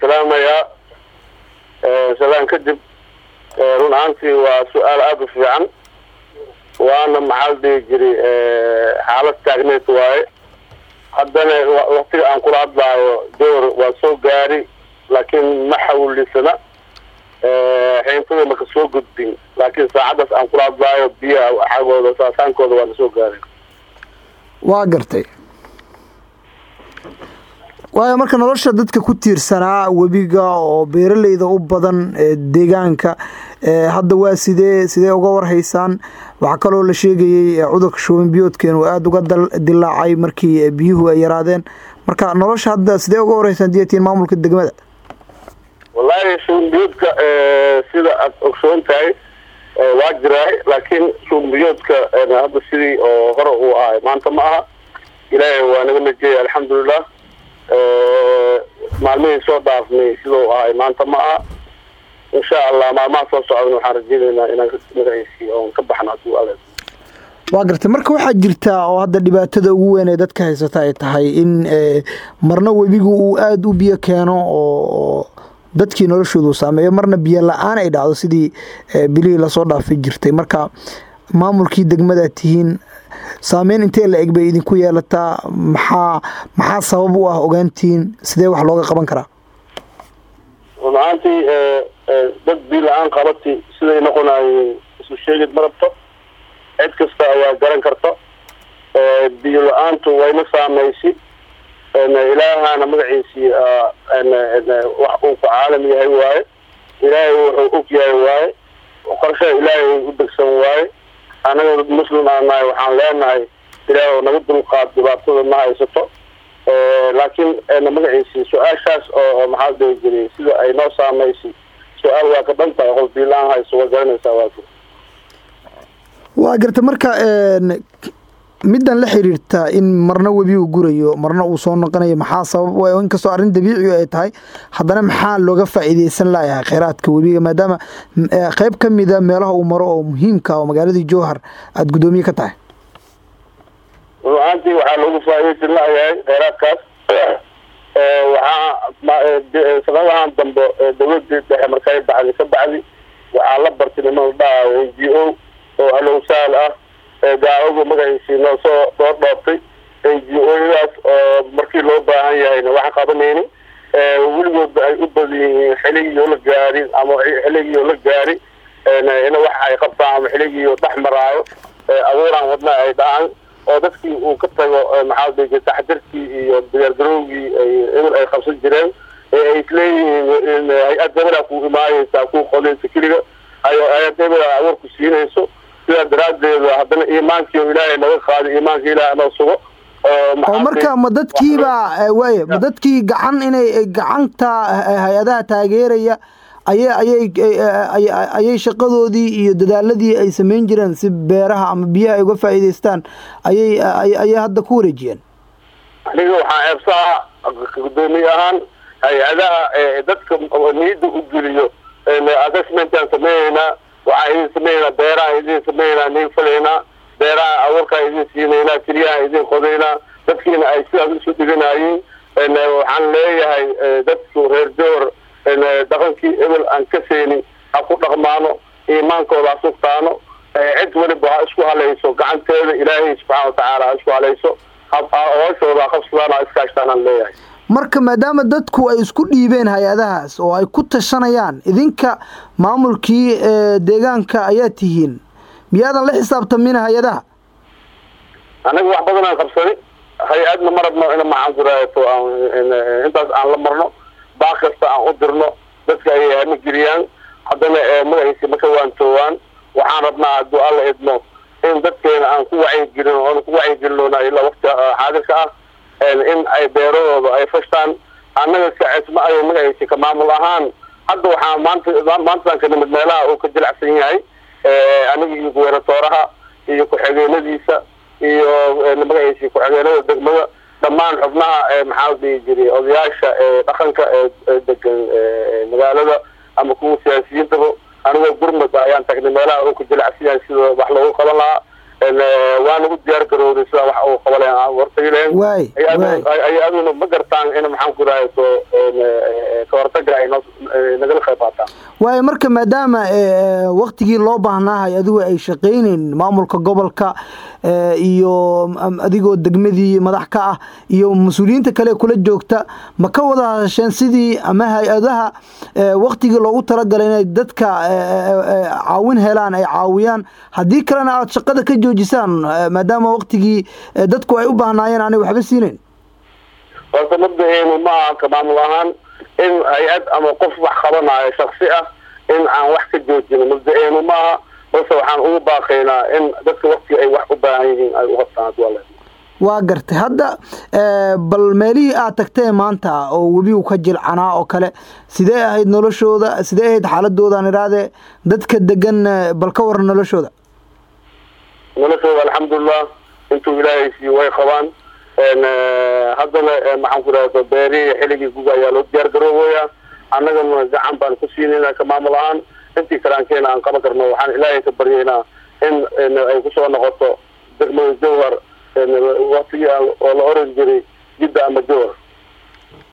salaamayaa salaan kadib run ahaantii waa su-aal aada u fiican waana maxaa la dhihi jiray xaalad taagneed waaye haddana waktiga aan kula hadlaayo door waa soo gaari laakiin ma xawlisana xeyntada maka soo gudbin laakiin saacaddaas aan kula hadlaayo biyaha xagooda saasaankooda waa lasoo gaaray waa gartay waayo marka nolosha dadka ku tiirsanaa webiga oo beeraleyda u badan deegaanka hadda waa sidee sidee uga warhaysaan waxaa kaloo la sheegayey cudurka shuban biyoodka inuu aada uga dilaacay markii biyuhu ay yaraadeen marka nolosha hadda sidee uga warhaysaan diyatiin maamulka degmada wallaahi shuban biyoodka sida aada ogsoon tahay waa jiraay laakiin shuban biyoodka hadda sidii oo hore uu ahay maanta ma aha ilaahay waa naga najeeyay alxamdulilah maalmihii soo dhaafnay sidau ahay maanta ma aha insha allah maalmaha soo socdan waxaan rajeynaynaa inaan magaciisii oon ka baxno haduu ale waa gartay marka waxaa jirtaa oo hadda dhibaatada ugu weyn ee dadka haysata ay tahay in marna webigu uu aada u biyo keeno oo dadkii noloshoodu saameeyo marna biyo la-aan ay dhacdo sidii bilihii lasoo dhaafi jirtay marka maamulkii degmadaad tihiin saameyn intee la eg bay idinku yeelataa maxaa maxaa sabab u ah ogaantiin sidee wax looga qaban karaa run ahaantii dad biyo la-aan qabati siday noqonaayeen isu sheegid ma rabto cid kasta ayaa garan karta biyo la-aantu wayna saamaysi ilaahana magaciisii wax uu ku caalam yahay waaye ilaahay wuxuu og yahay waaye qorshaha ilaahay u degsan waaye anaga dad muslim aan nahay waxaan leenahay ilaah naga dulqaad dhibaatada ma haysato laakiin magaciisi su-aashaas oo maxaa dhihi jiray sida ay noo saamaysi su-aal waa ka dhan tahay qof biilaan hayso waa garanaysaa waa waa garta marka middan la xiriirta in marna webigu gurayo marna uu soo noqonayo maxaa sabab inkastoo arrin dabiici ay tahay haddana maxaa looga faa'iideysan layahay kheyraadka webiga maadaama qeyb ka mida meelaha uu maro oo muhiimka oo magaaladii jowhar aada guddoomiye ka tahay ruaantii waxaa loogu faa'iideysan layahay kheyraadkaas waxaa sanadahan dambe dawladii dhexe markay bacdi ka bacdi waxaa la bartay niman la dhahayo n g o oo alowsaal ah gaawagu magaciisii noo soo soo dhoobtay n g o-yadaas oo markii loo baahan yahayna wax qabanayni weligoodba ay u badan yihiin xiligiioo la gaarin ama xiligiioo la gaari in wax ay qabtaan ama xiligiio dhex maraayo abuuraan wadna ay dhahaan oo dadkii uu ka tago maxaa dii taxdirkii iyo diyaargarowgii ay ebel ay qabsan jireen ee ay isleeyihiin hay-ad hebela ku imaanaysaa ku qodaysa keliga hay-ad hebela abuurku siinayso sidaa daraadeeda haddana iimaankii oo ilaahay naga qaaday iimaanka ilahay noo sugo oo marka ma dadkiiba waaya ma dadkii gacan inay gacanta hay-adaha taageeraya ayay ayay ayay shaqadoodii iyo dadaaladii ay samayn jireen si beeraha ama biyaha ay uga faa'iidaystaan ayay ayay hadda ku wareejiyeen aniga waxaan eebsaha guddoomiye ahaan hay-adaha dadka niyadda u geliyo assessmentaan sameeyeynaa waxaan idin sameynaa beeraha idin sameynaa nin falaynaa beeraha abuurkaa idin siinaynaa keliyaha idin qodaynaa dadkiina ay sidaas isu dhiganayiin waxaan leeyahay dadku reer joor dhaqankii ebel aan ka seenin ha ku dhaqmaano iimaankooda ha sugtaano cid weliba ha isku halayso gacanteeda ilaahay subxaana watacaala ha isku halayso hooshooda ha qabsadaan ha iskaashtaan aan leeyahay marka maadaama dadku ay isku dhiibeen hay-adahaas oo ay ku tashanayaan idinka maamulkii deegaanka ayaa tihiin miyaadan la xisaabtamina hay-adaha anaga wax badan aan qabsani hay-adna ma rabno in maxaan kuraato intaas aan la marno baaq kasta aan u dirno dadka ayay hama geliyaan haddana magaciisi ma ka waantoowaan waxaan rabnaa hadduu alla idmo in dadkeena aan ku wacyigelin oon ku wacyigelinoona ilaa wakti xaadirka ah in ay beeradooda ay fashtaan annaga kacisma ay magaciisi ka maamul ahaan hadda waxaa maanta maantaan ka nimid meelaha uu ka jilacsan yahay aniga iyo guweynatooraha iyo ku-xigeenadiisa iyo magaciisi ku-xigeenada degmada dhammaan xubnaha maxaa dhihi jiray odayaasha dhaqanka ee degan magaalada ama kuwa siyaasiyiintaba anigoo gurmud ayaan tagnay meelaha uu ka jilacsan yahay sida wax loogu qaban lahaa waa nagu diyaar garowday sida wax uu qabaleen aan wartayleen waay waay ay aduna ma gartaan in maxaan ku rahay so ka hortaga ay noo nagala qayb qaataan waayo marka maadaama waktigii loo baahnaahay adigu ay shaqayneyn maamulka gobolka iyo adigoo degmadii madax ka ah iyo mas-uuliyiinta kale kula joogta ma ka wada hadasheen sidii ama hay-adaha waktigii loogu talagalay inay dadka caawin helaan ay caawiyaan haddii kalena aada shaqada ka joojisaan maadaama waktigii dadku ay u baahnaayeen aanay waxba siinayn horta mabdaheenu ma aha ka maamul ahaan in hay-ad ama qof wax qabanayo shaksi ah in aan wax ka joojino mabda-eenu maaha balse waxaan ugu baaqaynaa in dadka wakti ay wax u baahan yihiin ay uqabtaan hadii waa le waa gartay hadda bal meelihii aad tagtee maanta oo webigu ka jilcanaa oo kale sidee ahayd noloshooda sidee ahayd xaaladoodan idhahdee dadka degan bal ka waran noloshooda noloshooda alxamdulilah intuu ilaahay siiyo way qabaan haddana maxaan ku rahda beerihii xilligii guga ayaa loo diyaar garoobaya annagana gacan baan ku siinayna ka maamul ahaan intii karaankeena aan qaban karno waxaan ilaahay ka baryaynaa in ay kusoo noqoto degmada jawhar waktigii oo la oran jiray jidda ama jawhar